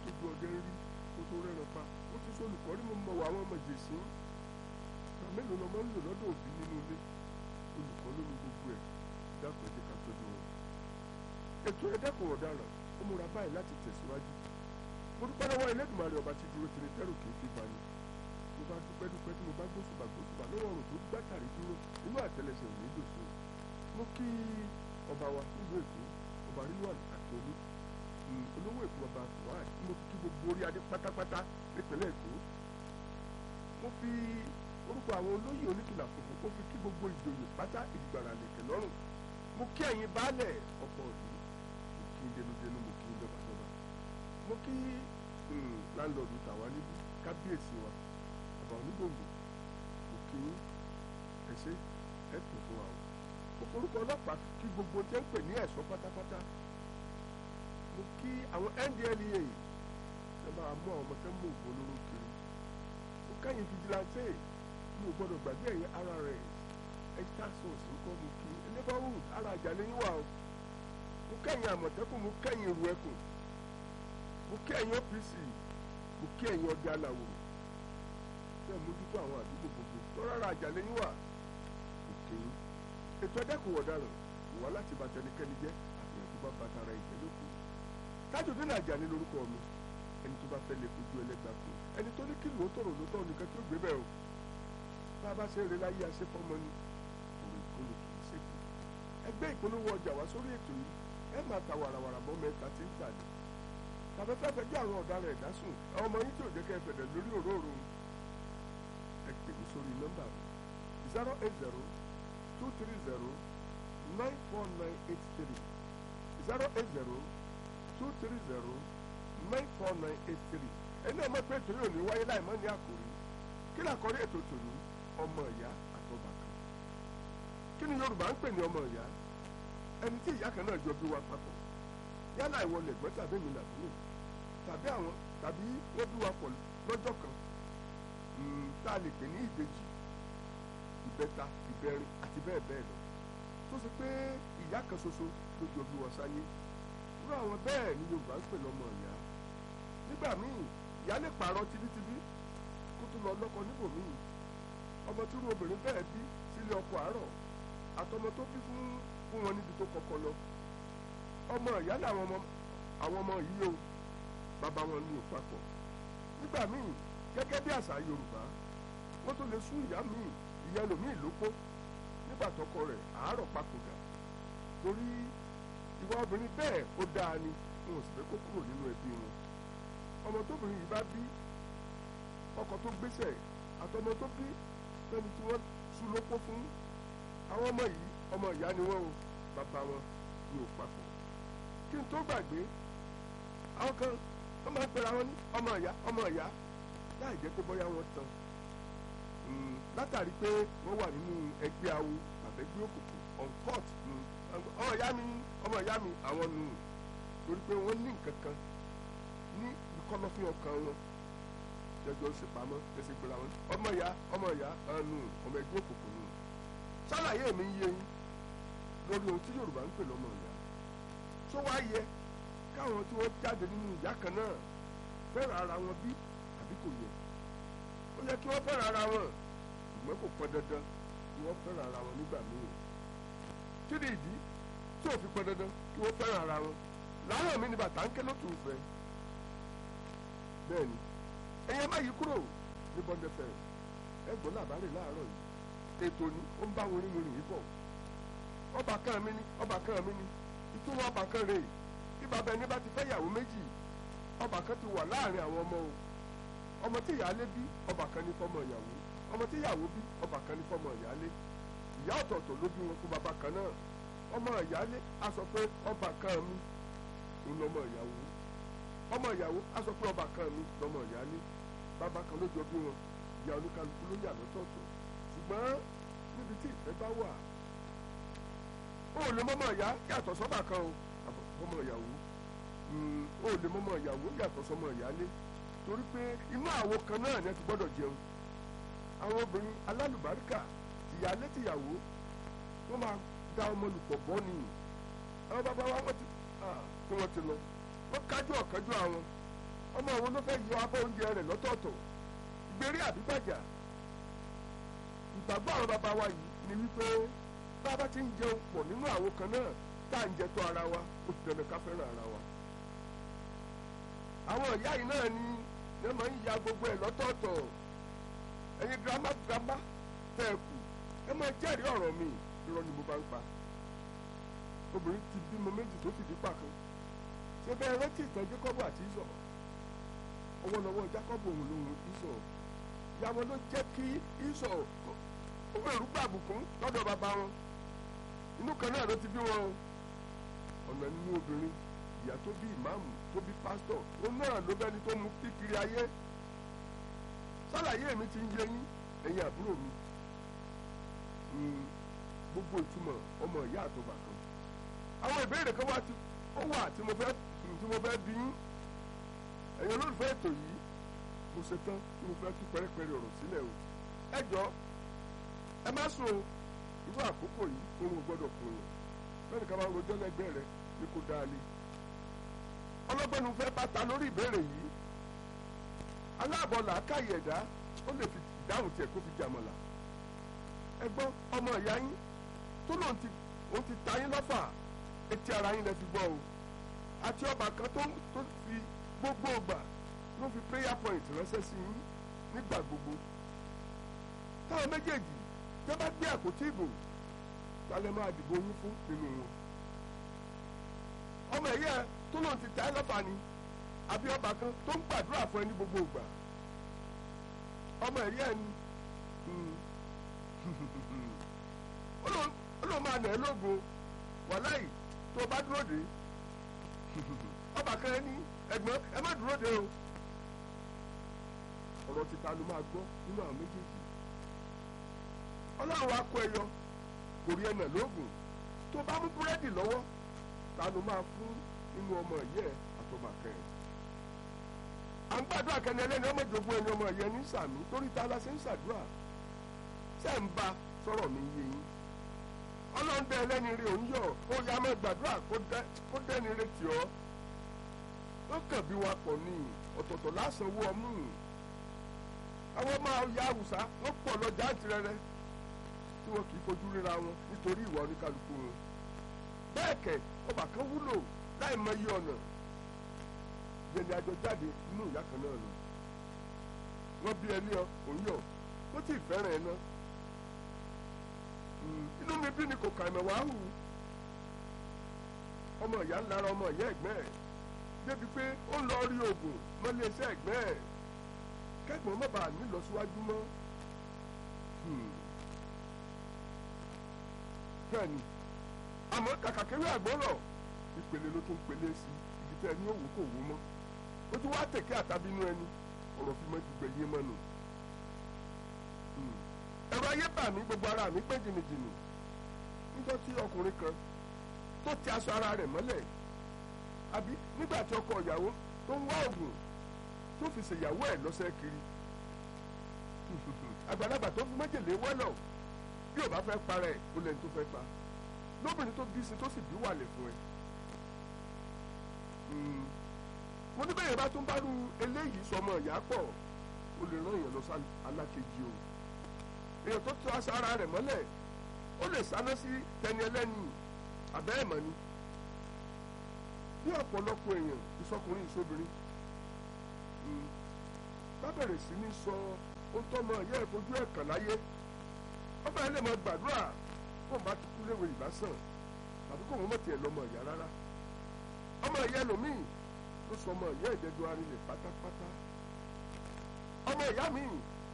tójú ọdẹ ń rí kó tó rẹ́ran pa ó ti sọ olùkọ́ rí mo mọ̀ wá àwọn ọmọ jèsì ìgbà mélòó lọmọ ń lò lọ́dọ̀ òbí nínú ilé olùkọ́ ló ní gbogbo ẹ̀ dákun ẹ̀jẹ̀ ká tọ́jú wọn. ètò ẹ̀dẹ́kùn ọ̀daràn ó múra báyìí láti tẹ̀síwájú mo dúpẹ́ lọ́wọ́ Ẹlẹ́dùmarè ọba tí dúró tìrì tẹ́rù kì í fi bani mo bá dúpẹ́ dúpẹ́ tí mo bá gbósùbà gbósùbà lọ́wọ́ ọ̀rùn tó gbàtàrí dúró inú àtẹlẹsẹ̀ ò ní dòṣó mo kí ọba wa nílùú Èkó ọba rilwan akíolú olówó Èkó ọba fuad mo kí gbogbo orí adé pátápátá nípínlẹ̀ Èkó mo fi orúkọ àwọn olóyè oníkìlà funfun mo fi kí gbogbo ìjòyè pátá ìdìgbàrà lẹ̀kẹ̀ lọ́rùn mo kí ẹ̀yin baálẹ̀ ọ̀pọ̀ ìlú mo kí denudenu mo kí dọ́bàdọ́bà mo kí láńlọ́ọ̀dù tàwa níbí kábíyèsí wa ọba onígbòǹgbò mo kí ẹsẹ ẹ pè fún wa o mo forúkọ ọlọ́pàá kí gbogbo tí ń pè ní ẹ̀ṣọ́ pátápátá mo kí àwọn NDLEA ẹ máa mú àwọn ọmọ tẹ́ mú òògùn olóró kiri mo kẹ́yìn fìjìláńtẹ́ mi ò gbọ́dọ̀ gbàgbé ẹ̀yìn ara rẹ̀ ẹ̀ka sọ̀ọ̀sì ńkọ́ mo kí neighborhood ara àjàlẹ̀ yín wà o mo kẹ́yìn àmọ̀tẹ́kùn mo kẹ́yìn ìrù ẹkùn mo kẹ́yìn OPC mo kẹ́yìn ọdẹ aláwòrán tẹ́ mójútó àwọn àdúgbò gbogbo tó rárá àjàlẹ̀ yín wà òkè yín ètò ẹ̀dẹ́kùn ọ̀daràn wà láti bàtà ẹnikẹ́ni jẹ́ àfihàn tó bá bàtà ara ìjẹ́ lókun Tajudeen Àjàní lórúkọ mi ẹni tó bá fẹ́ lè fojú ẹlẹ́gbàá fún ẹni tó ní kí lòó tòrò lótọ́ nìkan tí ó gbé bẹ́ẹ̀ o bá a bá ṣe ń re láyé aṣẹ́ fọ́mọ ni òwe ìkóló kì í ṣèkù ẹgbẹ́ ìpolówó ọjà wá sórí ètò yìí ẹ máa ta wàràwàrà bọ́ mẹ́ta tí ń tàdé tàbí fẹ́ fẹ́ jẹ́ àwọn ọ̀daràn ẹ̀dá sùn àwọn ọmọ yín tí ò jẹ́ kẹ́ ẹ fẹ̀dẹ̀ lórí òróòrò ẹ pè mí sórí nọ́mbà mi zero eight zero two three zero nine four nine eight three zero eight zero two three zero nine four nine eight three ẹni ọmọ pé ètò yóò ní wáyé láì mọ́ ní àkòrí kí ni àkòrí ètò tòní ọmọ ìyá àtọba kan kí ni Yorùbá ń pè ní ọmọ ìyá ẹni tí ìyá kan náà jọ bí wa papọ̀ yálà ìwọ lẹ̀gbọ́n tàbí mi làbúrò tàbí àwọn tàbí wọ́n bí wa pọ̀ lọ́jọ́ kan tá a lè pè ní ìbejì ìbẹta ìbẹrin àti bẹ́ẹ̀ bẹ́ẹ̀ lọ tó ṣe pé ìyá kan ṣoṣo ló jọ bí wọn sáyé irú àwọn bẹ́ẹ̀ ni Yorùbá ń pè lọ́mọ ìyá nígbà míì ìyá lè pààrọ̀ tibítibí kó tún lọ lọ́kọ níbòmíì ọmọ tí irú obìnrin bẹ́ẹ̀ bí sílé ọkọ àárọ̀ àtọmọ tó bí fún fún wọn níbi tó kọ́kọ́ lọ ọmọ ìyá làwọn ọmọ àwọn ọmọ yìí o bàbá wọn ní ìpapọ̀ nígbà míì gẹ́gẹ́ bí àṣà Yorùbá wọ́n tó lè sún ìyá míì ìyá ẹlòmíì lópó nígbà tọkọ rẹ̀ àárọ̀ papòdà torí ìwà obìnrin bẹ́ẹ̀ ó dáa ni wọn ò sì fẹ́ kó kúrò nínú ẹbí wọn ọmọ tóbìnrin yìí bá bí ọkọ tó gbéṣẹ̀ àtọmọ tó bí lẹ́ni tí wọ́n sún lópó fún àwọn ọmọ yìí ọmọ ìyá ni wọ́n o bàbá wọn ni ò papọ̀ kí n tó gbàgbé àwọn kan wọ́n máa ń pera wọn ní ọmọ ìyá ọmọ ìyá láì jẹ́ pé bóyá wọ́n tán látàrí pé wọ́n wà nínú ẹgbẹ́ awo àbẹ́gbẹ́ òkùnkùn on court ọmọ ìyá mi ọmọ ìyá mi àwọn nù torí pé wọ́n ní nǹkan kan ní ìkọlọ́fín ọkàn wọn jẹjọ ó sì pamọ́ ẹsẹ̀ gbéra wọn ọmọ ìyá ọmọ ìyá nù ọmọ ẹgbẹ́ òkùnkùn nù sálàyé mi ń yé yín lórí ohun tí Yorùbá ń pè lọ́mọ ìyá tó wá yẹ káwọn tí wọ́n jáde nínú ìyá kan náà fẹ́ràn ara wọn bí àbí kò yẹ ó yẹ kí wọ́n fẹ́ràn ara wọn ṣùgbọ́n kò pọn dandan kí wọ́n fẹ́ràn ara wọn nígbà míì kí ni ìdí tí ò fi pọn dandan kí wọ́n fẹ́ràn ara wọn láàárọ̀ mi ni bàtà ń ké lótú ìfẹ́ bẹ́ẹ̀ ni ẹ̀yẹ má yí kúrò ní bọ́ndẹ̀fẹ́ ẹgbọ́n làbárè láàárọ̀ yìí ètò ni ó ń bá wọn rìn rìn yìí bọ̀ ọba kan mi ni ọba kan mi ni ìtumọ̀ ọba kan rèé bí bàbá ẹni bá ti fẹ́ yàwó méjì ọba kan ti wà láàrin àwọn ọmọ o ọmọ tí ìyáálé bí ọba kan ní fọmọ ìyàwó ọmọ tí ìyàwó bí ọba kan ní fọmọ ìyáálé ìyá ọ̀tọ̀ọ̀tọ̀ ló bí wọn fún bàbá kan náà ọmọ ìyáálé a sọ pé ọba kan mi ń lọmọ ìyàwó ọmọ ìyàwó a sọ pé ọba kan mi lọmọ ìyáálé bàbá kan ló jọ bí wọn ìyá oníkálukú ló yà lọ́tọ̀ọ̀tọ̀ ṣùgbọ́n níbi tí ìfẹ́ bá wà ó lè mọ́mọ́ ìyá yàtọ̀ sọ́bà kan o ọmọ ìyàwó ó lè mọ́mọ́ ìyàwó yàtọ̀ sọ́mọ ìyáálé torí pé inú àwo kan náà ni ẹ ti gbọ́dọ̀ jẹun àwọn obìnrin alálùbáríkà tìyálé tìyàwó wọ́n máa da ọmọ lùpọ̀ bọ́ ni àwọn bàbá wa wọ́n ti tí wọ́n ti lọ wọ́n kájú ọ̀kájú àwọn ọmọ àwọn ló fẹ́ yọ abọ́ oúnjẹ rẹ̀ lọ́tọ̀ọ̀tọ̀ ìgbérí àbígbàjà ìgbàgbọ́ àwọn bàbá wa yìí ni wípé bá a bá ti ń jẹun pọ̀ nínú àwo kan náà tá à ń jẹ tó ara wa ó ti dandan ká fẹ́ràn ara wa àwọn ìyá yìí náà ni ẹ máa ń ya gbogbo ẹ̀ lọ́tọ̀ọ̀tọ̀ ẹ̀yin girama girama tẹ́ ẹ kù ẹ máa jẹ́rìí ọ̀rọ̀ mi irọ́ ni mo bá ń pa obìnrin ti bímọ méjì tó fìdí pa kan ṣé bẹ́ẹ̀ rántí ìtàn Jákọ́bù àti Ísọ̀ ọwọ́lọ́wọ́ Jákọ́bù òun lòun Ísọ̀ ìyàwó ló jẹ́ kí Ísọ̀ owó ẹ̀rú gbàbùkún lọ́dọ̀ bàbá wọn inú kan náà ló ti bí wọn ọ̀nà nínú obìnrin ìyá tó bí ìmáàmù tó bí pásítọ̀ òun náà ló bẹ́ni tó mú kíkiri ayé sálàyé mi ti ń yé yín ẹ̀yin àbúrò mi gbogbo ìtumọ̀ ọmọ ìyá àtọ̀bà kan àwọn ìbéèrè kan wá tí ó wà tí mo fẹ́ tí mo fẹ́ bí yín ẹ̀yin olólùfẹ́ ètò yìí mo ṣe tán tí mo fẹ́ tú pẹ́rẹ́pẹ́rẹ́ ọ̀rọ̀ sílẹ̀ o ẹ jọ ẹ má sùn o irú àkókò yìí oorun ò gbọ́dọ̀ kùn yàn lẹ́nu ká máa rojọ́ lẹ́gbẹ́ rẹ ní kó dáa lé ọlọ́gbẹ́ni fẹ́ bá ta lórí ìbéèrè yìí aláàbọ̀ làákàyè ẹ̀dá ó lè fi dáhùn tiẹ̀ kó fi jàmọ̀là ẹ gbọ́ ọmọ ìyá yín tó lóun ti òun ti ta yín lọ́fà etí ara yín lẹ fi gbọ́ o àti ọba kan tó tó fi gbogbo ògbà ló fi prayer point ránṣẹ́ sí yín nígbà gbogbo táwọn méjèèjì tẹ́ bá gbé àpótí ìbò talẹ̀ máa dìbò yín fún nínú wọn ọmọ ẹ̀yẹ tó lóun ti ta ẹ́ lọ́fà ni àbí ọba kan tó ń gbàdúrà fún ẹ ní gbogbo ìgbà ọmọ ẹ̀yẹ ni ó lóun máa nà ẹ́ lógun wàláì tó o bá dúró dé ọba kan ní ẹ̀gbọ́n ẹ má dúró dé o ọ̀rọ̀ títa ló máa gbọ́ nínú àwọn méjèèjì ọlọ́run wa kó ẹ yọ kò rí ẹnà lóògùn tó bá mú búrẹ́dì lọ́wọ́ ta ló máa fún nínú ọmọ ìyẹ́ àtọmọ akẹ́yìn à ń gbàdúrà kẹ́ni ẹlẹ́ni ọmọ ìjọba ẹni ọmọ ìyẹn ní sàmì torí ta la ṣe ń ṣàdúrà ṣe ń ba sọ̀rọ̀ mi yé yín ọlọ́run dẹ ẹlẹ́ni rí òun yọ̀ ó yá mọ́ gbàdúrà kó dẹ́ni retí ọ́ ó kàn bí wa pọ̀ ní ọ̀tọ̀ọ̀tọ̀ lásánwó ọmú àwọn máa ya àwùsá wọ́n pọ̀ lọ́jà àtìrẹrẹ tí wọn kì í fojú ríra wọn nítorí ìwà oníkálukú wọn bẹ́ẹ̀ kẹ̀ ọba kan wúlò láì mọ iye ọ̀nà yẹni àjọ jáde nínú ìyá kan náà lọ wọ́n bí ẹni ọ òun yọ̀ ó tí ì fẹ́ràn ẹ náà inú mi bí ni kò kà mẹ́wàá hù ọmọ ìyá ń lára ọmọ ìyá ẹ̀gbẹ́ ẹ̀ débi pé ó ń lọ rí oògùn mọ́lé iṣẹ́ ẹ̀gbẹ́ ẹ̀ kẹ́gbọ́n má bàa nílọsíwájú mọ́ bẹ́ẹ̀ni àmọ́ kàkà kéré àgbọ̀rọ̀ ìpele ló tún pele sí ibi tẹ́ ẹni òwò kò wó mọ́ ó ti wá tẹ̀kẹ́ àtàbínú ẹni ọ̀rọ̀ fi mọ́ ju gbẹ̀yé mọ́ nù ẹ̀rọ ayé bà mí gbogbo ara mi pé jìnnìjìnnì níjọ́ tí ọkùnrin kan tó ti aṣọ ara rẹ̀ mọ́lẹ̀ àbí nígbà tí ọkọ ìyàwó tó ń wá oògùn tó fi ṣèyàwó ẹ̀ lọ́sẹ̀ kiri àgbàlagbà tó fi májèlé wẹ́lọ̀ bí ò bá fẹ́ para ẹ̀ ó lẹ́ni tó fẹ́ pa lóbìnrin tó bí sí tó sì bí wàlẹ̀ fún ẹ. mo ní bẹ́ẹ̀ bá tún bá rú eléyìí sọmọ ìyá pọ̀ ó lè rán èèyàn lọ sí alákejì o èèyàn tó tó aṣọ ara rẹ̀ mọ́lẹ̀ ó lè sáná sí tẹni ẹlẹ́ni àbẹ́ ẹ̀mọ́ ni bí ọ̀pọ̀lọpọ̀ èèyàn ìsọkùnrin ìsọbìnrin bá bẹ̀rẹ̀ sí ní sọ ohun tó mọ ìyá ìfojú ẹ̀ kàn láyé ọba ẹ̀ lè mọ gbàdúrà kó bá ti kú léwe ìbásàn tàbí kó wọn mọ̀ tiẹ̀ lọ́mọ ìyá rárá ọmọ ìyá ẹlòmíì ló sọ ọmọ ìyá ìdẹ́jọ́ arinlẹ̀ pátápátá ọmọ ìyá mi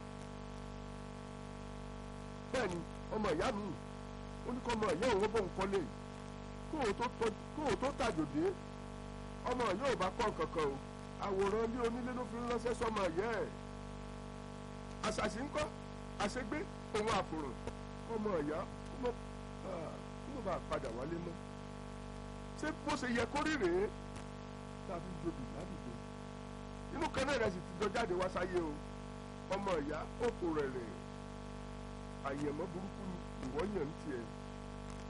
bẹ́ẹ̀ ni ọmọ ìyá mi ó ní kọ́ ọmọ ìyá òun bóun kọ́lé kóun tó tàjòdè ọmọ yóò bá kọ́ kankan o àwòrán ilé onílé ló fi ń ránṣẹ́ sọmọ ìyá ẹ̀ àṣàṣì ńkọ́ àṣegbé òun àfòràn ọmọ ìyá kó mọ̀ bá padà wálé mọ́ ṣé bó ṣe yẹ kó rí rèé tàbí jobi ládùúgbò inú kan náà rẹ̀ sì ti jọ jáde wá sáyé o ọmọ ìyá òkú rẹ̀ rẹ̀ àyẹ̀mọ́ burúkú ni ìwọ́ yàn ń tiẹ̀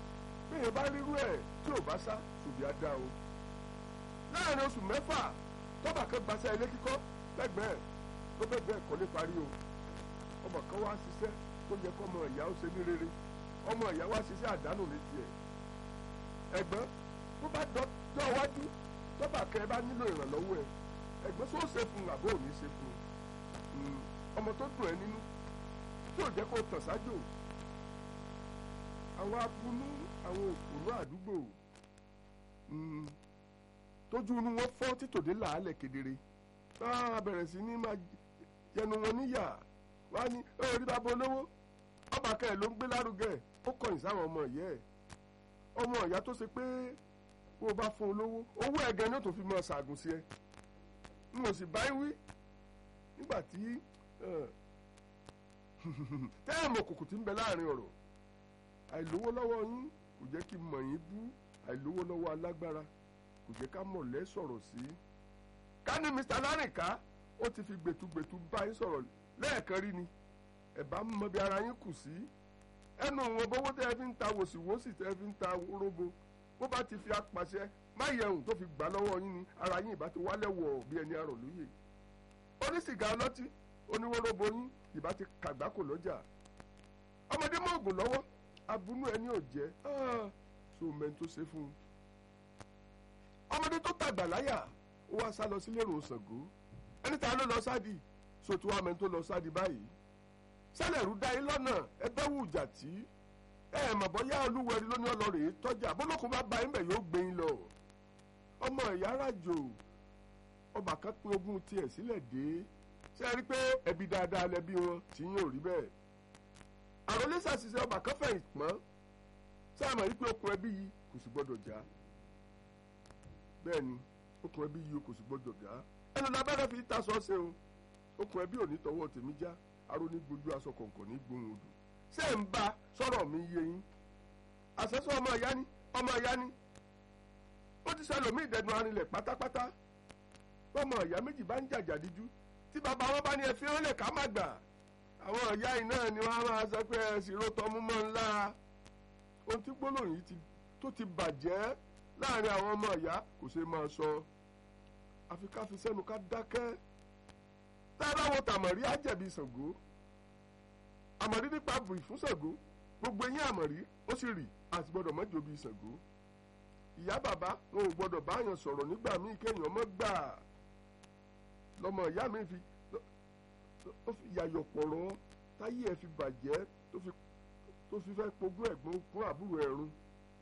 bẹ́ẹ̀ bá rírú ẹ̀ tí ò bá sá ṣùgbọ́n á dá o láàrin oṣù mẹ́fà tọ́ba kan gbaṣẹ́ ilé kíkọ́ lẹ́gbẹ̀ẹ́ tó bẹ́ẹ̀ kọ́lé parí o ọmọ kan wá ṣiṣẹ́ tó yẹ kọ́ ọmọ ìyá ó ṣe ní rere ọmọ ìyá wá ṣiṣẹ́ àdánù ní tiẹ̀ ẹ̀gbọ́n tó bá dọ́ wájú tọ́ba kẹ́ ẹ bá nílò ìrànlọ́wọ́ ẹ ẹ̀gbọ́n tó ṣe fún un àbó ò ní ṣe fún un ọmọ tó dùn ẹ nínú tí ò jẹ́ kó tàn sájò àwọn abunú àwọn òpònú àdúgbò tójú inú wọn fọ́ títòdé làálẹ̀ kedere a bẹ̀rẹ̀ sí ní máa yẹnu wọn níyà wá ní orí bàbá olówó ọba kẹ́ ẹ̀ ló ń gbé lárugẹ ó kọ̀yìn sáwọn ọmọ ìyá ẹ̀ ọmọ ìyá tó ṣe pé bó o bá fún olówó owó ẹ̀gẹ́ ni ó tó fi máa ṣàgùn sí ẹ n ò sì bá wí nígbà tí tẹ́ẹ̀mù òkùnkùn ti ń bẹ láàrin ọ̀rọ̀ àìlówó lọ́wọ́ yín kò jẹ́ kí mọ̀ yín bú àìlówó lọ́wọ́ alágbára kò jẹ́ ká mọ̀lẹ́ sọ̀rọ̀ sí. ká ní Mr. Lárìnká ó ti fi gbẹ̀tugbẹ̀tu bá yín sọ̀rọ̀ lẹ́ẹ̀kan rí ni ẹ̀ bá mọ bí ara yín kù sí. ẹnu wọn bówó tẹ́ ẹ fi ń ta wòsíwòsì tẹ́ ẹ fi ń ta róbo bó bá ti fi apàṣẹ má yẹun tó fi gbà lọ́wọ́ yín ni ara yín ìbá ti wálẹ̀ wọ̀ bí ẹni arọ̀ lóye. onísìgá ọlọ́tí oníwóróbo yín ìbá ti kàgbákò lọ́jà. ọmọdé mọ ògùn lọ́wọ́ abunú ẹni ò jẹ́ so mẹ́ni tó ṣe fún un. ọmọdé tó tàgbà láyà ó wá sá lọ sílé ìrùn Ṣàngó ẹni tá a ló lọ sáàdì so tí wàá mẹ́ni tó lọ sáàdì báyìí. sálẹ̀rú dá yín lọ́nà ẹgbẹ́ wù jà tí ẹ ẹ̀ mọ̀ bọ́yá olúwẹ̀rí ló ní ọlọ́rẹ̀ tọ́jà bólókun bá ba yín bẹ̀ yóò gbé yín lọ. ọmọ ìyá ràjò ọba kan pín ogún tiẹ̀ sílẹ̀ dé ṣé ẹ rí pé ẹbí dáadáa lẹbí wọn tí yín ò rí bẹ́ẹ̀ àròlé ṣàṣìṣe ọba kan fẹ̀yìn pọ́n sáàmù yìí pé okùn ẹbí yìí kò sì gbọ́dọ̀ já bẹ́ẹ̀ ni okùn ẹbí yìí kò sì gbọ́dọ̀ já ẹnu lábẹ́rẹ́ fi ta sọ ṣe o okùn ẹbí ò ní tọwọ́ tèmi já aró ní gbójú aṣọ kọ̀ọ̀kan ní gbóhùn odò ṣé ń bá sọ̀rọ̀ mi yé yín àṣẹṣọ ọmọ ìyá ni ọmọ ìyá ni ó ti ṣẹlòmí ìdẹnu arinlẹ̀ pátápátá bọ́mọ ìyá méjì bá ń jàjà díjú tí bàbá wọn bá ní ẹ fi hàn lè ká má gbà àwọn ìyá yìí náà ni wọ́n á máa sọ pé ẹ̀sìn ló tọ́ mú mọ́ ńlá ohun tí gbólóhùn yìí tó ti bàjẹ́ láàrin àwọn ọmọ ìyá kò ṣe máa sọ àfi ká fi sẹ́nu ká dákẹ́ tá a bá wo tàmọ̀rí àjẹ̀bí Ṣàngó àmọ̀rí nípa bùi fún Ṣàngó gbogbo eyín àmọ̀rí ó sì rì àti gbọ́dọ̀ mọ́jọ bíi Ṣàngó ìyá bàbá wọn ò gbọ́dọ̀ báyàn sọ̀rọ̀ nígbà míì kéèyàn mọ́ gbà lọ́mọ ìyá mi fi ó fi yàyọ̀ pọ̀rọ̀ táyé ẹ̀ fi bàjẹ́ tó fi fẹ́ pogún ẹ̀gbọ́n fún àbúrò ẹ̀rún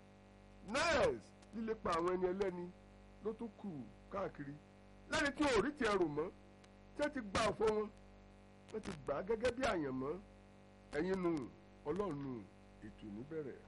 nurse líle pa àwọn ẹni ẹlẹ́ni ló tún kù káàkiri lẹ́ni tí wọn ò rí tiẹ̀ rò mọ́ tí wọ́n ti gba ọ̀fọ̀ wọn wọ́n ti gbà á gẹ́gẹ́ bí àyànmọ́ ẹ̀yin nù ọlọ́run nù ètò níbẹ̀rẹ̀.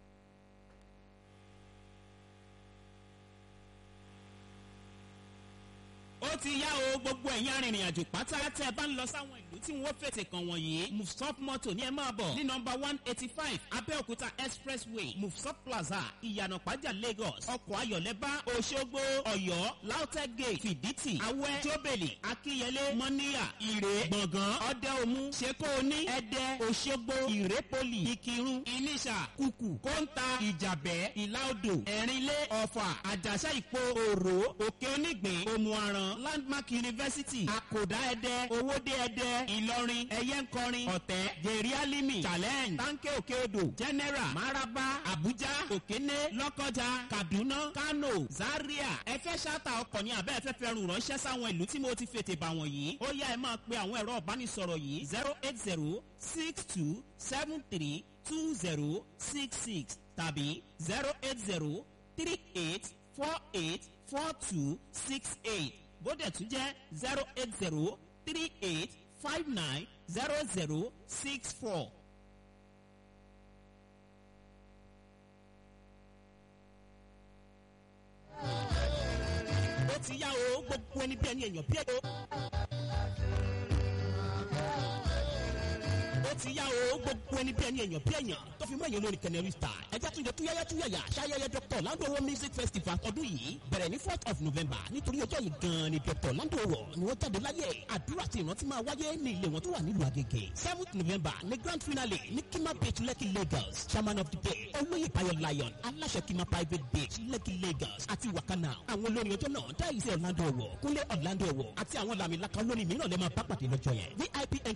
ó ti yá o gbogbo ẹ̀yin arìnrìn àjò pátá tẹ́ ẹ bá ń lọ sáwọn ìlú tí wọ́n fètè kàn wọ̀nyí mufsop moto ní ẹ máa bọ̀ ní nọmba one eighty five abẹ́òkúta expressway mufsop plaza ìyànà pàjá lagos ọkọ̀ ayọ̀lẹ́bá òṣogbo ọ̀yọ́ lautech gate fìdítì awẹ́ jóbèlì akínyẹlé mọ́níyà ìrè gbọ̀ngàn ọ̀dẹ́omu ṣekóoní ẹ̀dẹ́ òṣogbo ìrépolì ìkírun ìníṣà kùkù kóńtà ìjàbẹ́ ìlàodò ẹ̀rínlé ọ̀fà àjàṣà ìpò òrò òkè onígbìn òmùaràn landmark university àkòdá ẹdẹ owóde ẹdẹ ìlọrin ẹyẹnkọrin ọ̀tẹ̀ jerry alimi challenge tanke òkè odò general maraba abuja òkéné lọ́kọjà kaduna kano zaria ẹ fẹ́ ṣáta ọkọ̀ ní abẹ́ ẹ̀fẹ́ fẹ́ rùn ránṣẹ́ sáwọn ìlú tí mo ti fètè bà wọ̀nyí ó yá ẹ máa pe àwọn ẹ̀rọ ìbánisọ̀rọ̀ yìí zero eight zero six two seven three two zero six six tàbí zero eight zero three eight four eight four two six eight bóde tún jẹ́ zero eight zero three eight five nine zero zero six four. ó ti yá o gbogbo ẹni bí ẹni èèyàn bí èèyàn. ó ti yá o gbogbo ẹni bí ẹni èèyàn bí èèyàn tó fi mọ́ èèyàn lórí canary star ẹja tún jẹ túyáyá túyáyá ṣayẹyẹ dr landowo music festival ọdún yìí bẹ̀rẹ̀ ní fourth of november nítorí ọjọ́ yìí gan-an ni dr landowo ni wọ́n jáde láyé àdúrà tí ìrántí máa wáyé ní ilé wọn tó wà nílùú àgègè seventh november ní grand finale ní kima beach lekki lagos chairman of the day olóyè payo lion aláṣẹ kima private beach lekki lagos àti wakana àwọn olórin ọjọ́ náà dáìsí orlando ọwọ́ kúnlé orlando ọwọ́ àti àwọn làmìlaka olórin mìíràn lè máa bá pàdé lọ́jọ́ yẹn vip